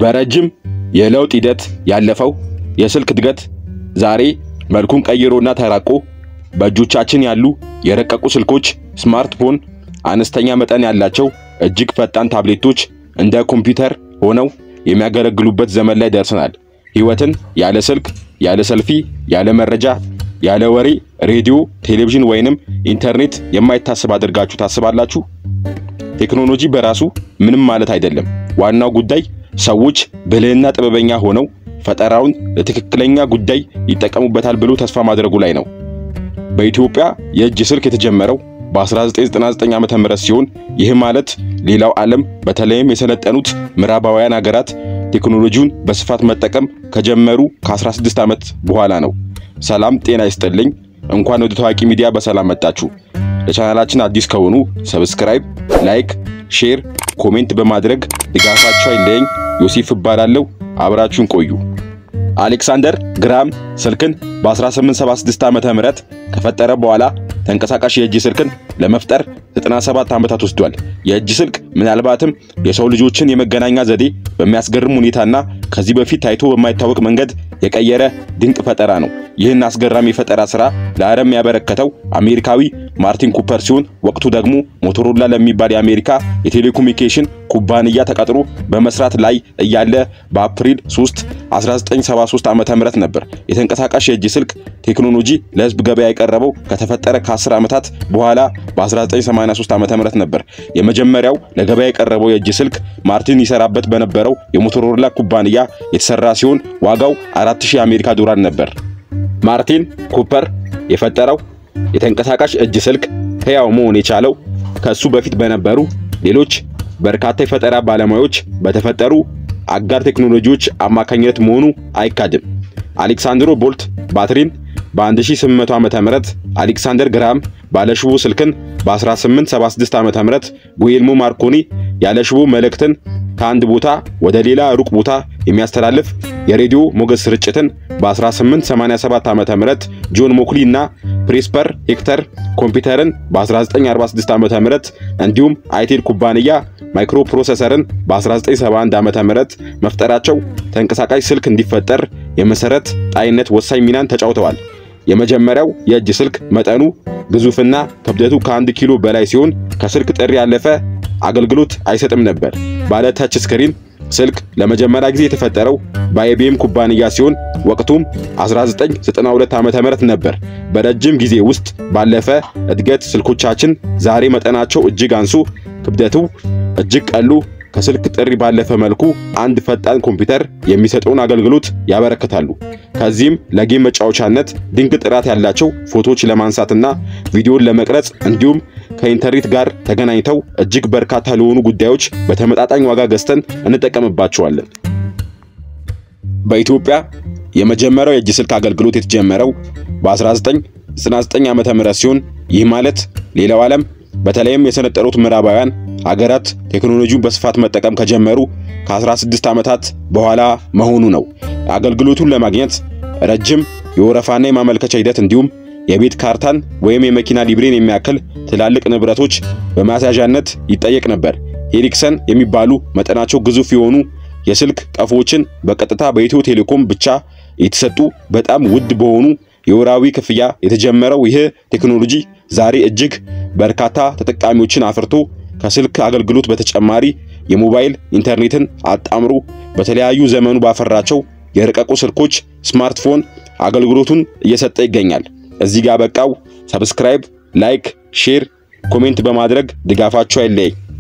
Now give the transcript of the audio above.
በረጅም የለውጥ ሂደት ያለፈው የስልክ እድገት ዛሬ መልኩን ቀይሮና ተራቆ በእጆቻችን ያሉ የረቀቁ ስልኮች፣ ስማርትፎን፣ አነስተኛ መጠን ያላቸው እጅግ ፈጣን ታብሌቶች እንደ ኮምፒውተር ሆነው የሚያገለግሉበት ዘመን ላይ ደርሰናል። ሕይወትን ያለ ስልክ፣ ያለ ሰልፊ፣ ያለ መረጃ፣ ያለ ወሬ፣ ሬዲዮ፣ ቴሌቪዥን ወይንም ኢንተርኔት የማይታሰብ አድርጋችሁ ታስባላችሁ? ቴክኖሎጂ በራሱ ምንም ማለት አይደለም። ዋናው ጉዳይ ሰዎች ብልህና ጥበበኛ ሆነው ፈጠራውን ለትክክለኛ ጉዳይ ይጠቀሙበታል ብሎ ተስፋ ማድረጉ ላይ ነው። በኢትዮጵያ የእጅ ስልክ የተጀመረው በ1999 ዓመተ ምህረት ሲሆን ይህ ማለት ሌላው ዓለም በተለይም የሰለጠኑት ምዕራባውያን ሀገራት ቴክኖሎጂውን በስፋት መጠቀም ከጀመሩ ከ16 ዓመት በኋላ ነው። ሰላም ጤና ይስጥልኝ። እንኳን ወደ ታዋቂ ሚዲያ በሰላም መጣችሁ። ለቻናላችን አዲስ ከሆኑ ሰብስክራይብ፣ ላይክ፣ ሼር፣ ኮሜንት በማድረግ ድጋፋቸው አይለየኝ። ዮሴፍ እባላለሁ። አብራችሁን ቆዩ። አሌክሳንደር ግራም ስልክን በ1876 ዓመተ ምህረት ከፈጠረ በኋላ ተንቀሳቃሽ የእጅ ስልክን ለመፍጠር 97 ዓመታት ወስዷል። የእጅ ስልክ ምናልባትም የሰው ልጆችን የመገናኛ ዘዴ በሚያስገርም ሁኔታና ከዚህ በፊት ታይቶ በማይታወቅ መንገድ የቀየረ ድንቅ ፈጠራ ነው። ይህን አስገራሚ የፈጠራ ስራ ለዓለም ያበረከተው አሜሪካዊ ማርቲን ኩፐር ሲሆን ወቅቱ ደግሞ ሞቶሮላ ለሚባል የአሜሪካ የቴሌኮሙኒኬሽን ኩባንያ ተቀጥሮ በመስራት ላይ እያለ በአፕሪል 3 1973 ዓመተ ምህረት ነበር የተንቀሳቃሽ የእጅ ስልክ ቴክኖሎጂ ለሕዝብ ገበያ የቀረበው ከተፈጠረ ከ10 ዓመታት በኋላ በ1983 ዓመተ ምህረት ነበር። የመጀመሪያው ለገበያ የቀረበው የእጅ ስልክ ማርቲን ይሰራበት በነበረው የሞቶሮላ ኩባንያ የተሰራ ሲሆን ዋጋው 4000 የአሜሪካ ዶላር ነበር። ማርቲን ኩፐር የፈጠረው የተንቀሳቃሽ እጅ ስልክ ሕያው መሆን የቻለው ከሱ በፊት በነበሩ ሌሎች በርካታ የፈጠራ ባለሙያዎች በተፈጠሩ አጋር ቴክኖሎጂዎች አማካኝነት መሆኑ አይካድም። አሌክሳንድሮ ቦልት ባትሪን በ1800 ዓመተ ምህረት አሌክሳንደር ግራም ባለሽቦ ስልክን በ1876 ዓመተ ምህረት ጉኤልሞ ማርኮኒ ያለሽቦ መልእክትን ከአንድ ቦታ ወደ ሌላ ሩቅ ቦታ የሚያስተላልፍ የሬዲዮ ሞገድ ስርጭትን በ1887 ዓመተ ምህረት ጆን ሞክሊ እና ፕሬስፐር ሄክተር ኮምፒውተርን በ1946 ዓመተ ምህረት እንዲሁም አይቴል ኩባንያ ማይክሮ ፕሮሰሰርን በ1971 ዓመተ ምህረት መፍጠራቸው ተንቀሳቃሽ ስልክ እንዲፈጠር የመሰረት ጣይነት ወሳኝ ሚናን ተጫውተዋል። የመጀመሪያው የእጅ ስልክ መጠኑ ግዙፍና ክብደቱ ከአንድ ኪሎ በላይ ሲሆን ከስልክ ጥሪ ያለፈ አገልግሎት አይሰጥም ነበር። ባለ ተች ስክሪን ስልክ ለመጀመሪያ ጊዜ የተፈጠረው በአይቢኤም ኩባንያ ሲሆን ወቅቱም 1992 ዓመተ ምህረት ነበር። በረጅም ጊዜ ውስጥ ባለፈ እድገት ስልኮቻችን ዛሬ መጠናቸው እጅግ አንሱ፣ ክብደቱ እጅግ ቀሉ ከስልክ ጥሪ ባለፈ መልኩ አንድ ፈጣን ኮምፒውተር የሚሰጠውን አገልግሎት ያበረክታሉ። ከዚህም ለጌም መጫወቻነት ድንቅ ጥራት ያላቸው ፎቶዎች ለማንሳትና ቪዲዮን ለመቅረጽ እንዲሁም ከኢንተርኔት ጋር ተገናኝተው እጅግ በርካታ ለሆኑ ጉዳዮች በተመጣጣኝ ዋጋ ገዝተን እንጠቀምባቸዋለን። በኢትዮጵያ የመጀመሪያው የእጅ ስልክ አገልግሎት የተጀመረው በ1999 ዓመተ ምህረት ሲሆን ይህ ማለት ሌላው ዓለም በተለይም የሰለጠኑት ምዕራባውያን ሀገራት ቴክኖሎጂውን በስፋት መጠቀም ከጀመሩ ከ16 ዓመታት በኋላ መሆኑ ነው። አገልግሎቱን ለማግኘት ረጅም የወረፋና የማመልከቻ ሂደት እንዲሁም የቤት ካርታን ወይም የመኪና ሊብሬን የሚያክል ትላልቅ ንብረቶች በማስያዣነት ይጠየቅ ነበር። ኤሪክሰን የሚባሉ መጠናቸው ግዙፍ የሆኑ የስልክ ቀፎዎችን በቀጥታ በኢትዮ ቴሌኮም ብቻ የተሰጡ በጣም ውድ በሆኑ የወራዊ ክፍያ የተጀመረው ይህ ቴክኖሎጂ ዛሬ እጅግ በርካታ ተጠቃሚዎችን አፍርቶ ከስልክ አገልግሎት በተጨማሪ የሞባይል ኢንተርኔትን አጣምሮ በተለያዩ ዘመኑ ባፈራቸው የረቀቁ ስልኮች ስማርትፎን አገልግሎቱን እየሰጠ ይገኛል። እዚህ ጋር በቃው። ሰብስክራይብ፣ ላይክ፣ ሼር፣ ኮሜንት በማድረግ ድጋፋችሁ አይለየኝ።